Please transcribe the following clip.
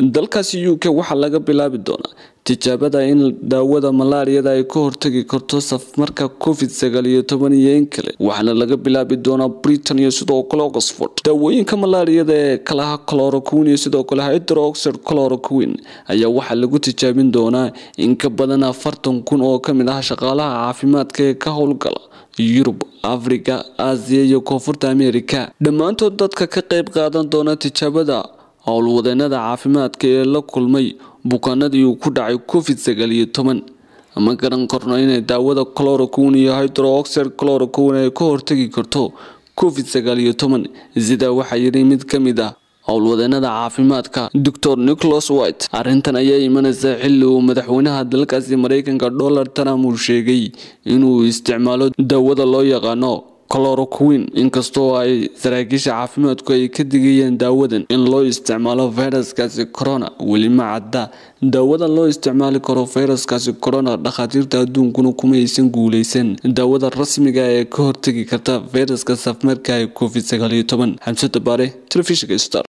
dalkaasi u k waxaa laga bilaabi doonaa tijaabada in daawada malaariyada ay ka hortagi karto safmarka covid sagaal iyo toban iyo in kale waxaana laga bilaabi doonaa britain iyo sidoo kale oxford daawooyinka malaariyada ee kalaha cloroquin iyo sidoo kale hydroxid cloroquin ayaa waxaa lagu tijaabin doonaa in ka badan afartan kun oo kamid ah shaqaalaha caafimaadka ee ka howlgala yurub africa aasiya iyo koonfurta america dhammaantood dadka ka qeyb qaadan doona tijaabada howlwadeenada caafimaadka ee la kulmay bukaanadii uu ku dhacay covid sagaal iyo toban ma garan karno inay daawada cloroquin iyo hydroxid cloroquin ay ka hortagi karto covid sagaal iyo toban sidaa waxaa yidhi mid ka mid ah howlwadeenada caafimaadka doctor nicholas white arrintan ayaa imanaysa xilli uu madaxweynaha dalkaasi mareykanka donald trump uu sheegay inuu isticmaalo daawada loo yaqaano cloroquin inkastoo ay saraakiisha caafimaadku ay ka digayeen daawadan in loo isticmaalo fayraskaasi corona weli ma cadda daawadan loo isticmaali karo fayraskaasi corona dhakhaatiirta adduunkuna kuma aysan guuleysan daawada rasmiga ee ka hortagi karta fayraska safmarka ee covid sagaal iyo toban xamsada baare telefishinka star